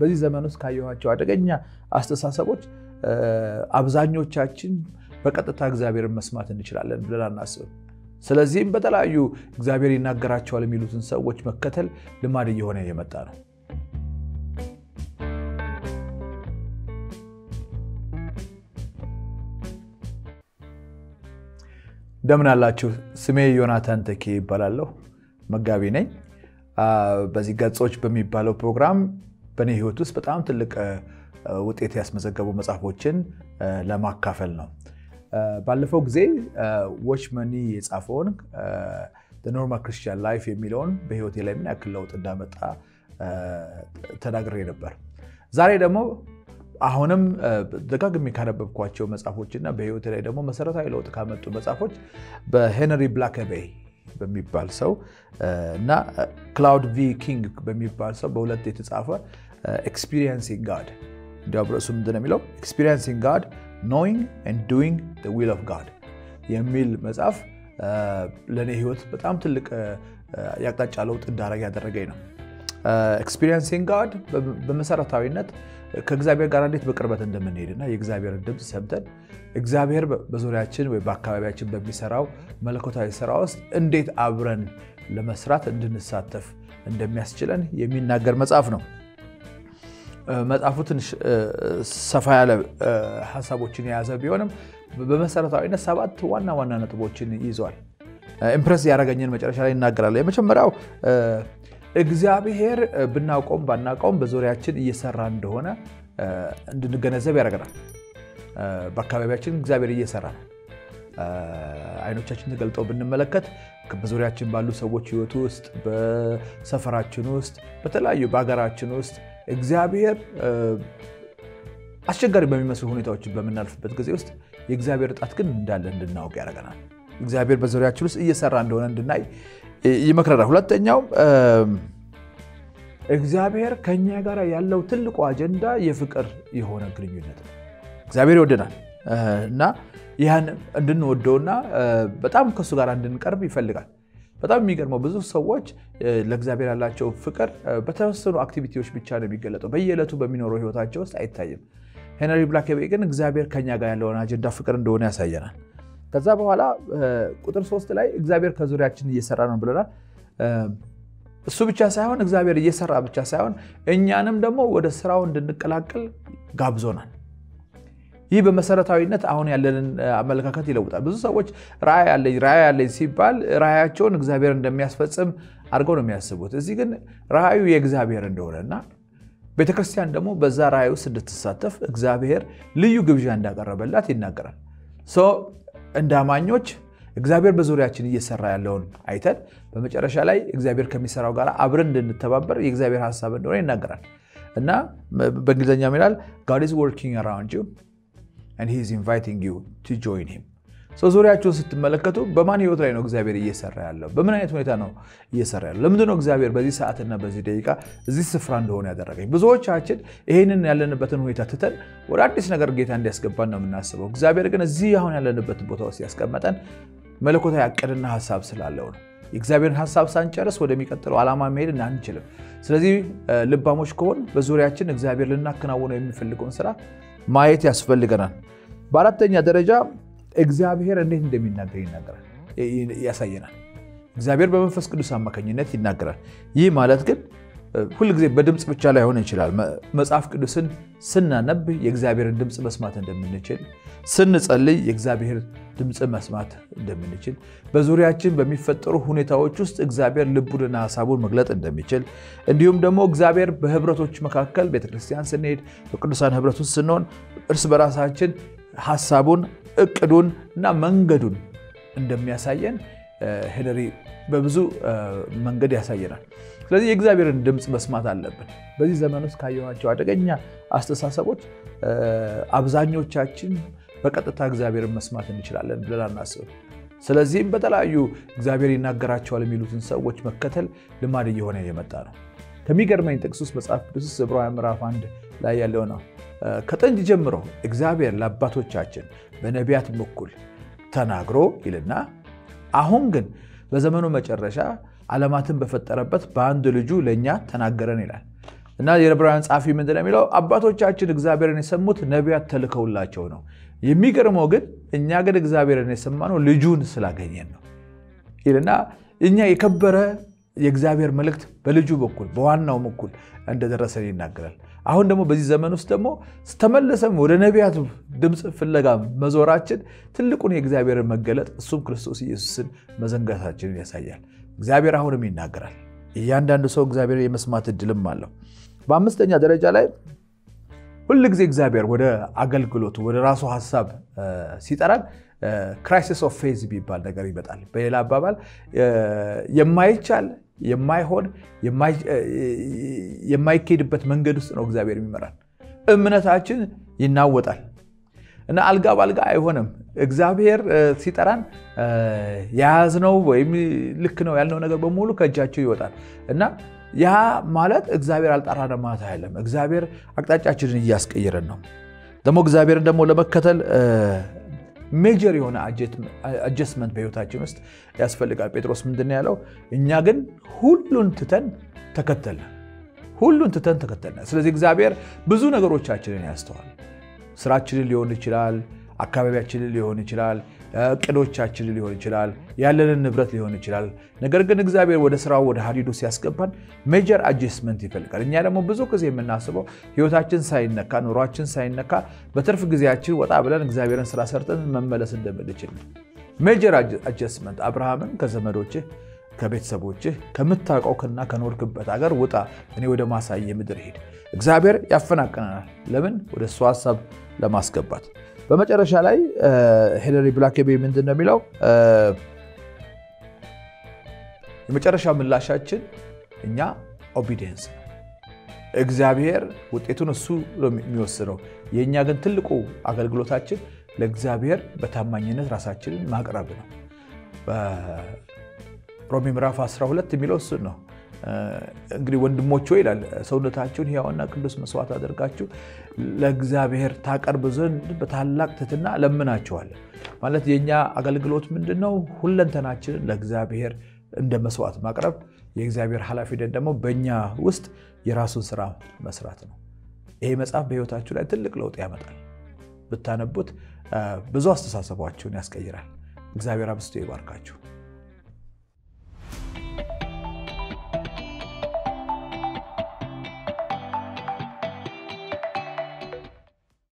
በዚህ ዘመን ውስጥ ካየኋቸው አደገኛ አስተሳሰቦች አብዛኞቻችን በቀጥታ እግዚአብሔርን መስማት እንችላለን ብለን አናስብም። ስለዚህም በተለያዩ እግዚአብሔር ይናገራቸዋል የሚሉትን ሰዎች መከተል ልማድ እየሆነ የመጣ ነው። እንደምን አላችሁ? ስሜ ዮናታን ተኬ ይባላለሁ። መጋቢ ነኝ። በዚህ ገጾች በሚባለው ፕሮግራም በእኔ ሕይወት ውስጥ በጣም ትልቅ ውጤት ያስመዘገቡ መጽሐፎችን ለማካፈል ነው። ባለፈው ጊዜ ዎች መኒ የጻፈውን ኖርማል ክርስቲያን ላይፍ የሚለውን በሕይወቴ ላይ ምን ያክል ለውጥ እንዳመጣ ተናግሬ ነበር። ዛሬ ደግሞ አሁንም ደጋግሜ ካነበብኳቸው መጽሐፎች እና በሕይወቴ ላይ ደግሞ መሰረታዊ ለውጥ ካመጡ መጽሐፎች በሄንሪ ብላከቤይ በሚባል ሰው እና ክላውድ ቪ ኪንግ በሚባል ሰው በሁለት የተጻፈ ኤክስፒሪየንሲንግ ጋድ እንዲያው ርዕሱ ምንድን ነው የሚለው ኤክስፒሪየንሲንግ ጋድ ኖዊንግ ኤንድ ዱዊንግ ዘ ዊል ኦፍ ጋድ የሚል መጽሐፍ ለእኔ ህይወት በጣም ትልቅ የአቅጣጫ ለውጥ እንዳረግ ያደረገኝ ነው። ኤክስፒሪየንሲንግ ጋድ በመሰረታዊነት ከእግዚአብሔር ጋር እንዴት በቅርበት እንደምንሄድና የእግዚአብሔርን ድምፅ ሰምተን እግዚአብሔር በዙሪያችን ወይ በአካባቢያችን በሚሰራው መለኮታዊ ስራ ውስጥ እንዴት አብረን ለመስራት እንድንሳተፍ እንደሚያስችለን የሚናገር መጽሐፍ ነው። መጽሐፉ ትንሽ ሰፋ ያለ ሀሳቦችን የያዘ ቢሆንም በመሰረታዊነት ሰባት ዋና ዋና ነጥቦችን ይዟል። ኢምፕረስ ያደረገኝን መጨረሻ ላይ ይናገራል። የመጀመሪያው እግዚአብሔር ብናውቀውም ባናውቀውም በዙሪያችን እየሰራ እንደሆነ እንድንገነዘብ ያደርገናል። በአካባቢያችን እግዚአብሔር እየሰራ ነው። አይኖቻችን ተገልጠው ብንመለከት በዙሪያችን ባሉ ሰዎች ህይወት ውስጥ፣ በሰፈራችን ውስጥ፣ በተለያዩ በሀገራችን ውስጥ እግዚአብሔር አስቸጋሪ በሚመስሉ ሁኔታዎችን በምናልፍበት ጊዜ ውስጥ የእግዚአብሔር እጣት ግን እንዳለ እንድናውቅ ያደርገናል። እግዚአብሔር በዙሪያችን ውስጥ እየሰራ እንደሆነ እንድናይ ይመክረናል። ሁለተኛው እግዚአብሔር ከኛ ጋር ያለው ትልቁ አጀንዳ የፍቅር የሆነ ግንኙነት ነው። እግዚአብሔር ይወደናል እና ይህን እንድንወደውና በጣም ከእሱ ጋር እንድንቀርብ ይፈልጋል። በጣም የሚገርመው ብዙ ሰዎች ለእግዚአብሔር ያላቸው ፍቅር በተወሰኑ አክቲቪቲዎች ብቻ ነው የሚገለጠው፣ በየዕለቱ በሚኖረው ህይወታቸው ውስጥ አይታይም። ሄንሪ ብላከቤይ ግን እግዚአብሔር ከኛ ጋር ያለውን አጀንዳ ፍቅር እንደሆነ ያሳየናል። ከዛ በኋላ ቁጥር ሶስት ላይ እግዚአብሔር ከዙሪያችን እየሰራ ነው ብለናል። እሱ ብቻ ሳይሆን እግዚአብሔር እየሰራ ብቻ ሳይሆን እኛንም ደግሞ ወደ ስራው እንድንቀላቀል ጋብዞናል። ይህ በመሰረታዊነት አሁን ያለንን አመለካከት ይለውጣል። ብዙ ሰዎች ራዕይ ያለኝ ራዕይ ያለኝ ሲባል ራዕያቸውን እግዚአብሔር እንደሚያስፈጽም አድርገው ነው የሚያስቡት። እዚህ ግን ራዕዩ የእግዚአብሔር እንደሆነ እና ቤተክርስቲያን ደግሞ በዛ ራዕይ ውስጥ እንድትሳተፍ እግዚአብሔር ልዩ ግብዣ እንዳቀረበላት ይናገራል። እንደ አማኞች እግዚአብሔር በዙሪያችን እየሰራ ያለውን አይተን በመጨረሻ ላይ እግዚአብሔር ከሚሰራው ጋር አብረን እንድንተባበር የእግዚአብሔር ሀሳብ እንደሆነ ይናገራል እና በእንግሊዝኛ ይላል ጋድ ኢዝ ወርኪንግ አራውንድ ዩ and he is inviting you to join him ዙሪያችሁን ስትመለከቱ በማን ህይወት ላይ ነው እግዚአብሔር እየሰራ ያለው? በምን አይነት ሁኔታ ነው እየሰራ ያለው? ለምንድን ነው እግዚአብሔር በዚህ ሰዓትና በዚህ ደቂቃ እዚህ ስፍራ እንደሆነ ያደረገኝ? ብዙዎቻችን ይህንን ያለንበትን ሁኔታ ትተን ወደ አዲስ ነገር ጌታ እንዲያስገባን ነው የምናስበው። እግዚአብሔር ግን እዚህ አሁን ያለንበትን ቦታ ውስጥ ያስቀመጠን መለኮታዊ ዕቅድና ሀሳብ ስላለው ነው። የእግዚአብሔርን ሀሳብ ሳንጨርስ ወደሚቀጥለው ዓላማ መሄድ አንችልም። ስለዚህ ልባሞች ከሆን በዙሪያችን እግዚአብሔር ልናከናውነው የሚፈልገውን ስራ ማየት ያስፈልገናል። በአራተኛ ደረጃ እግዚአብሔር እንዴት እንደሚናገር ይናገራል ያሳየናል። እግዚአብሔር በመንፈስ ቅዱስ አማካኝነት ይናገራል። ይህ ማለት ግን ሁልጊዜ በድምፅ ብቻ ላይሆን ይችላል። መጽሐፍ ቅዱስን ስናነብ የእግዚአብሔርን ድምፅ መስማት እንደምንችል፣ ስንጸልይ የእግዚአብሔር ድምፅ መስማት እንደምንችል፣ በዙሪያችን በሚፈጠሩ ሁኔታዎች ውስጥ እግዚአብሔር ልቡንና ሀሳቡን መግለጥ እንደሚችል፣ እንዲሁም ደግሞ እግዚአብሔር በህብረቶች መካከል ቤተክርስቲያን ስንሄድ በቅዱሳን ህብረት ውስጥ ስንሆን እርስ በራሳችን ሀሳቡን እቅዱን እና መንገዱን እንደሚያሳየን ሄንሪ በብዙ መንገድ ያሳየናል። ስለዚህ የእግዚአብሔርን ድምፅ መስማት አለብን። በዚህ ዘመን ውስጥ ካየኋቸው አደገኛ አስተሳሰቦች አብዛኞቻችን በቀጥታ እግዚአብሔርን መስማት እንችላለን ብለን አናስብም። ስለዚህም በተለያዩ እግዚአብሔር ይናገራቸዋል የሚሉትን ሰዎች መከተል ልማድ እየሆነ የመጣ ነው። ከሚገርመኝ ጥቅስ ውስጥ መጽሐፍ ቅዱስ ውስጥ ዕብራውያን ምዕራፍ አንድ ላይ ያለው ነው። ከጥንት ጀምሮ እግዚአብሔር ለአባቶቻችን በነቢያት በኩል ተናግሮ ይልና አሁን ግን በዘመኑ መጨረሻ ዓለማትን በፈጠረበት በአንድ ልጁ ለእኛ ተናገረን ይላል። እና የዕብራውያን ጸሐፊ ምንድን ነው የሚለው? አባቶቻችን እግዚአብሔርን የሰሙት ነቢያት ተልከውላቸው ነው። የሚገርመው ግን እኛ ግን እግዚአብሔርን የሰማነው ልጁን ስላገኘን ነው ይልና እኛ የከበረ የእግዚአብሔር መልእክት በልጁ በኩል በዋናው በኩል እንደደረሰን ይናገራል። አሁን ደግሞ በዚህ ዘመን ውስጥ ደግሞ ተመለሰም ወደ ነቢያት ድምፅ ፍለጋ መዞራችን ትልቁን የእግዚአብሔርን መገለጥ እሱም ክርስቶስ ኢየሱስን መዘንጋታችንን ያሳያል። እግዚአብሔር አሁንም ይናገራል። እያንዳንዱ ሰው እግዚአብሔር የመስማት እድልም አለው። በአምስተኛ ደረጃ ላይ ሁል ጊዜ እግዚአብሔር ወደ አገልግሎቱ ወደ ራሱ ሀሳብ ሲጠራን ክራይሲስ ኦፍ ፌዝ የሚባል ነገር ይመጣል። በሌላ አባባል የማይቻል የማይሆን የማይኬድበት መንገድ ውስጥ ነው እግዚአብሔር የሚመራን። እምነታችን ይናወጣል እና አልጋ በአልጋ አይሆንም። እግዚአብሔር ሲጠራን የያዝነው ወይም ልክ ነው ያልነው ነገር በሙሉ ከእጃቸው ይወጣል እና ያ ማለት እግዚአብሔር አልጠራንም ማለት አይደለም። እግዚአብሔር አቅጣጫችንን እያስቀየረን ነው። ደግሞ እግዚአብሔርን ደግሞ ለመከተል ሜጀር የሆነ አጀስትመንት በህይወታችን ውስጥ ያስፈልጋል። ጴጥሮስ ምንድን ነው ያለው? እኛ ግን ሁሉን ትተን ተከተልን። ሁሉን ትተን ተከተልን። ስለዚህ እግዚአብሔር ብዙ ነገሮቻችንን ያስተዋል። ስራችንን ሊሆን ይችላል፣ አካባቢያችንን ሊሆን ይችላል፣ እቅዶቻችንን ሊሆን ይችላል፣ ያለንን ንብረት ሊሆን ይችላል። ነገር ግን እግዚአብሔር ወደ ስራው ወደ ሀዲዱ ሲያስገባን ሜጀር አጀስትመንት ይፈልጋል። እኛ ደግሞ ብዙ ጊዜ የምናስበው ህይወታችን ሳይነካ ኑሯችን ሳይነካ በትርፍ ጊዜያችን ወጣ ብለን እግዚአብሔርን ስራ ሰርተን መመለስ እንደምንችል ሜጀር አጀስትመንት አብርሃምን ከዘመዶችህ ከቤተሰቦችህ ከምታውቀውና ከኖርክበት ሀገር ውጣ፣ እኔ ወደ ማሳየ ምድር ሄድ። እግዚአብሔር ያፈናቅነናል። ለምን? ወደ እሱ ሀሳብ ለማስገባት። በመጨረሻ ላይ ሄነሪ ብላኬቤ ምንድን ነው የሚለው? የመጨረሻ ምላሻችን እኛ ኦቢዲየንስ ነው። እግዚአብሔር ውጤቱን እሱ የሚወስነው፣ የእኛ ግን ትልቁ አገልግሎታችን ለእግዚአብሔር በታማኝነት ራሳችንን ማቅረብ ነው። ሮሜ ምዕራፍ 12 የሚለው እሱን ነው። እንግዲህ ወንድሞች ሆይ ይላል ሰውነታችሁን ሕያውና ቅዱስ መስዋዕት አድርጋችሁ ለእግዚአብሔር ታቀርብ ዘንድ በታላቅ ትሕትና ለምናችኋለን። ማለት የእኛ አገልግሎት ምንድን ነው? ሁለንተናችንን ለእግዚአብሔር እንደ መስዋዕት ማቅረብ። የእግዚአብሔር ኃላፊነት ደግሞ በእኛ ውስጥ የራሱን ስራ መስራት ነው። ይሄ መጽሐፍ በሕይወታችሁ ላይ ትልቅ ለውጥ ያመጣል። ብታነቡት ብዙ አስተሳሰባችሁን ያስቀይራል። እግዚአብሔር አብስቶ ይባርካችሁ።